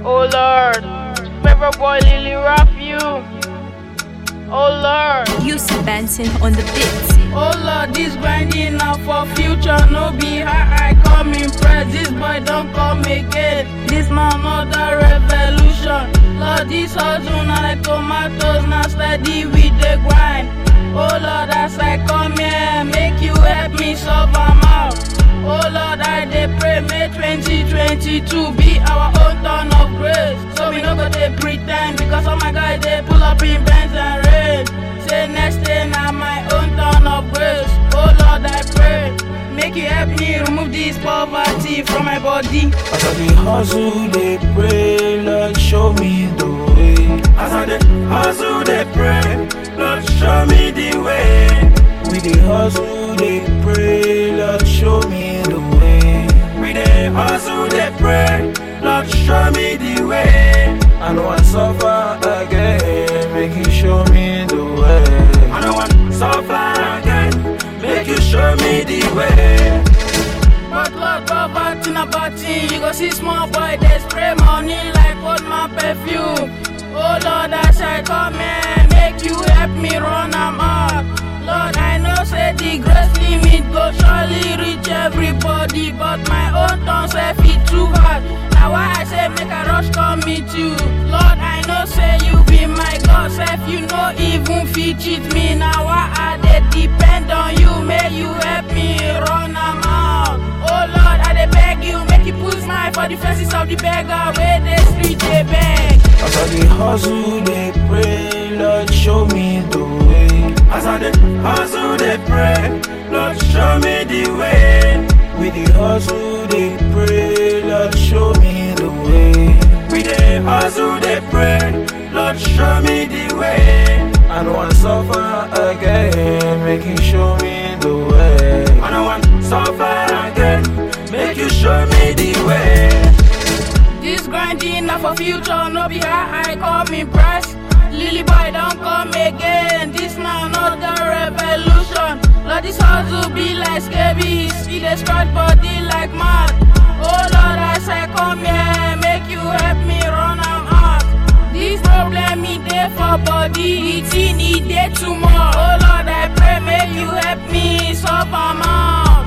Oh Lord, Pepper Boy Lily Rough you. Oh Lord. UC Benson on the beat. Oh Lord, this grinding now for future. No be how I come impress. This boy don't come again. This now another revolution. Lord, this hustle now like tomatoes. Now steady with the grind. Oh Lord, as I come here, make you help me solve am out. Oh Lord, I dey pray, may 2022 be our own turn of grace. So we no go dey pretend because all my guys they pull up in Benz and rain. Say next day na my own turn of grace. Oh Lord, I pray, make you help me remove this poverty from my body. As I dey hustle, dey pray, Lord show me the way. As I dey hustle, dey pray, Lord show me the way. We dey hustle, dey pray, Lord show me the way. We dey hustle, dey pray, Lord show me the way. I no wan suffer again, make you show me the way. I no wan suffer again, make you show me the way. But Lord, poverty na bad thing. You go see small boy, they spray money like old man perfume. Oh Lord, as I come here, make you help me run am up. Lord, I know say the grace limit go surely reach everybody, but my own tongue say fit too hard. Now why I say make a rush come meet you. Lord, I know say you be my God, self you know even fit cheat me. Now why I dey depend on you, may you help me run am out. Oh Lord, I dey beg you, make you put smile for the faces of the beggar where the street dey beg. As I dey hustle, dey pray, Lord show me the way. As I dey hustle, dey pray, Lord show me the way. We dey hustle, dey pray, Lord show me the way. We dey hustle, dey pray, Lord show me the way. I no wan suffer again, make you show me the way. I no wan suffer again, make you show me the way. This grinding na for future, no be how I come impress. Lily boy don't come again. This na another revolution. Lord, this hustle be like scabies. He dey spread body like mad. Oh Lord, as I come here, make you help me run am out. This problem e dey for body, the thing e dey too much. Oh Lord, I pray make you help me solve am out.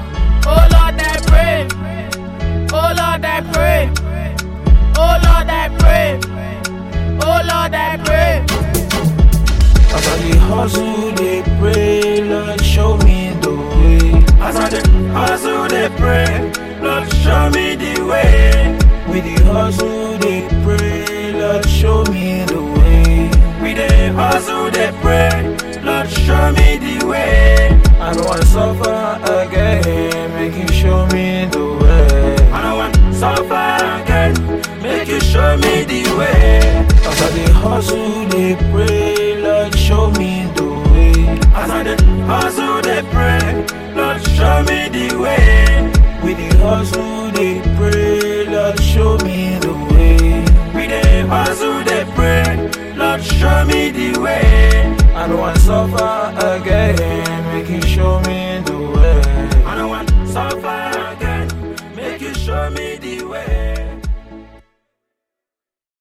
Oh Lord, I pray. Oh Lord, I pray. Oh Lord, I pray. Oh Lord, I pray. As I dey hustle, dey pray, Lord show me the way. As I dey hustle, dey pray, Lord show me the way. We dey hustle, dey pray, Lord show me the way. We dey hustle, dey pray, Lord show me the way. I no wan suffer again, make you show me the way. I no wan suffer again, make you show me the way. As I dey hustle, dey pray, Lord show me the way. As I dey hustle, dey pray, Lord show me the way. We dey hustle, dey pray, Lord show me the way. We dey hustle, dey pray, Lord show me the way. I no wan suffer again, make you show me the way. I no wan suffer again, make you show me the way.